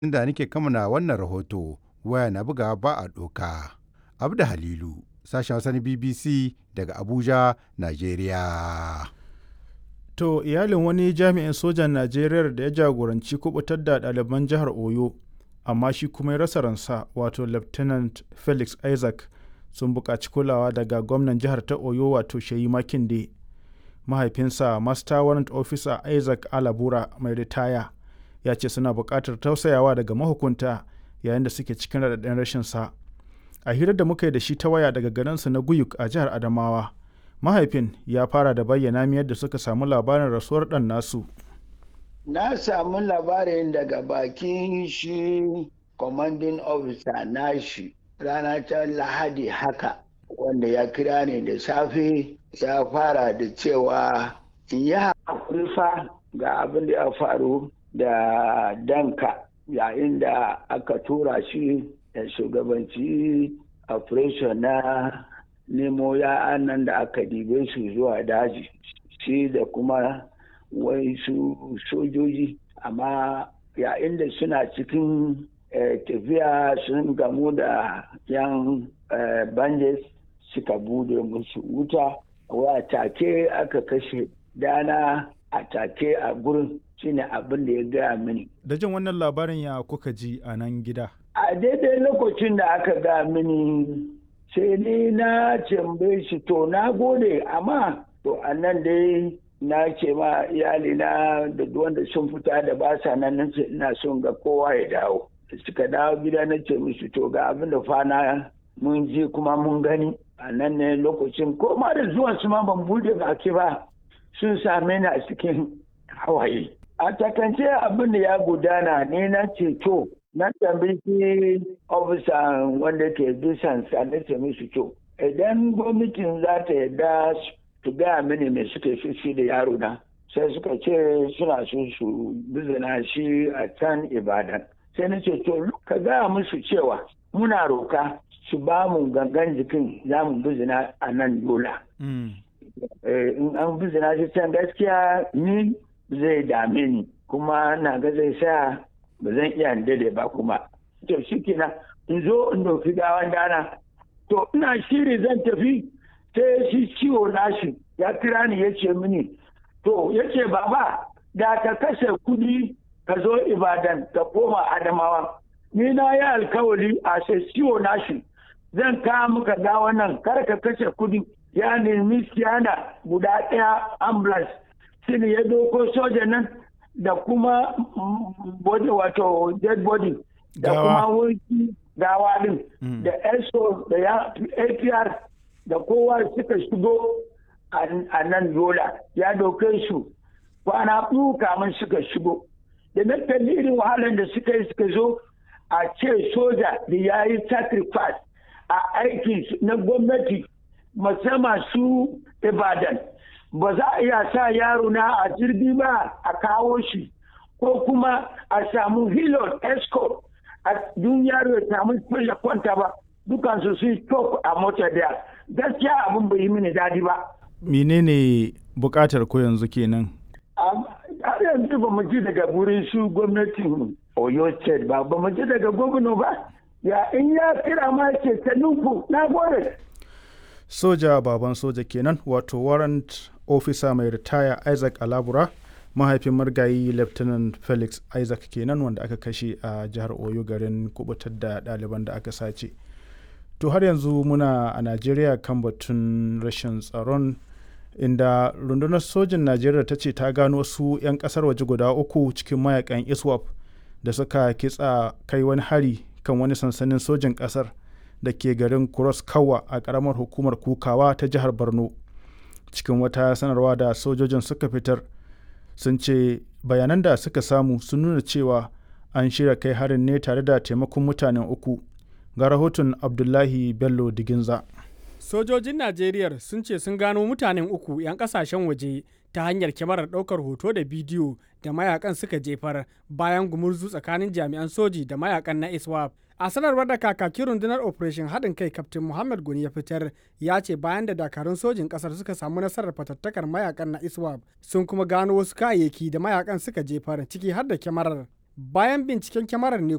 inda nake kamana wannan rahoto waya na buga ba a doka. Abda Halilu, sashen Hausa na BBC daga Abuja, Najeriya. To iyalin wani jami'in sojan Najeriya da ya jagoranci kubutar da ɗaliban jihar Oyo, amma shi kuma ya rasa ransa wato Lieutenant Felix Isaac sun buƙaci kulawa daga gwamnan jihar ta Oyo wato Sheyi Makinde. Mahaifinsa Master Warrant Officer Isaac Alabura mai ritaya ya ce suna buƙatar tausayawa daga mahukunta yayin da suke cikin raɗaɗin rashin sa. A hirar da muka yi da shi ta waya daga garinsa na Guyuk a jihar Adamawa, mahaifin ya fara da bayyana mi yadda suka samu labarin rasuwar ɗan nasu. Na samu labarin daga bakin shi commanding officer nashi rana ta lahadi haka wanda ya kira ni da safe ya fara da cewa in yi haƙuri fa ga abin da ya faru da danka yayin da aka tura shi da shugabanci operation na nemo ya'an nan da aka dibe su zuwa daji shi da kuma wai su sojoji amma yayin da suna cikin tafiya sun gamu da yan banjes suka bude musu wuta wa take aka kashe dana a take a gurin shine abin da ya gaya mini Da jin wannan labarin ya kuka ji a nan gida? a daidai lokacin da aka ga mini sai ni na tambaye shi to na gode amma to a nan dai na ce ma iyalina da wanda sun fita da ba sa nan nan ina son ga kowa ya dawo suka dawo gida na ce musu to ga abin da fana mun ji kuma mun gani a nan ne lokacin ko ma da zuwan su ma ban bude baki ba sun same ni a cikin hawaye a takance abin da ya gudana ne na ce to na tambayi ofisa wanda ke bisan na ce musu to idan gwamnatin za ta yarda su gaya mini me suke shi da yaro na sai suka ce suna so su bizina shi a can ibadan sai na ce to ka gaya musu cewa muna roka su ba mu gangan jikin za mu bizina a nan yola in an bizina shi can gaskiya ni zai dame ni kuma na ga zai sa ba zan iya dade ba kuma to shi kina in zo in dauki gawan dana to ina shiri zan tafi sai shi ciwo nashi ya kira ni ya ce mini to ya ce baba da ka kashe kudi ka zo ibadan ka koma adamawa ni na yi alkawari a sai ciwo nashi zan kawo muka gawa nan kar ka kashe kudi ya nemi siyana guda ɗaya ambulance shine ya doko soja nan da kuma body wato dead body da kuma wurki gawa din da eso da ya apr da kowa suka shigo a nan yola ya doke su kwana biyu kamun suka shigo da na kalli irin wahalar da suka yi suka zo a ce soja da ya yi sacrifice a aiki na gwamnati musamman su ibadan ba za a iya sa yaro na a jirgi ba a kawo shi ko kuma a samu hilon escort a dun yaro ya samu ya kwanta ba dukansu su yi a mota daya gaskiya abin bai yi mini dadi ba menene bukatar ko yanzu kenan har yanzu ba mu ji daga wurin su gwamnatin oyo state ba ba mu ji daga gwamna ba ya in ya kira ma ce ta nufu na gore soja baban soja kenan wato warrant officer mai ritaya isaac alabura mahaifin margayi lieutenant felix isaac kenan wanda aka kashe a jihar oyo garin kubutar da ɗaliban da aka sace to har yanzu muna a najeriya kan batun rashin tsaron inda rundunar sojin najeriya ta ce ta gano wasu 'yan kasar waje guda uku cikin mayakan iswap da suka kitsa kai wani hari kan wani sansanin sojin kasar da ke garin cross kawa a karamar hukumar kukawa ta jihar borno cikin wata sanarwa da sojojin suka fitar sun ce bayanan da suka samu sun nuna cewa an shirya kai harin ne tare da taimakon mutanen uku ga rahoton abdullahi bello diginza sojojin najeriya sun ce sun gano mutanen uku 'yan kasashen waje ta hanyar kyamarar ɗaukar hoto da bidiyo da mayakan suka jefar bayan gumurzu tsakanin jami'an soji da mayakan na iswap a sanarwar da kakakin rundunar operation haɗin kai kaftin muhammad guni ya fitar ya ce bayan da dakarun sojin ƙasar suka samu nasarar fatattakar mayakan na iswap sun kuma gano wasu kayayyaki da mayakan suka jefar ciki har da kyamarar bayan binciken kyamarar ne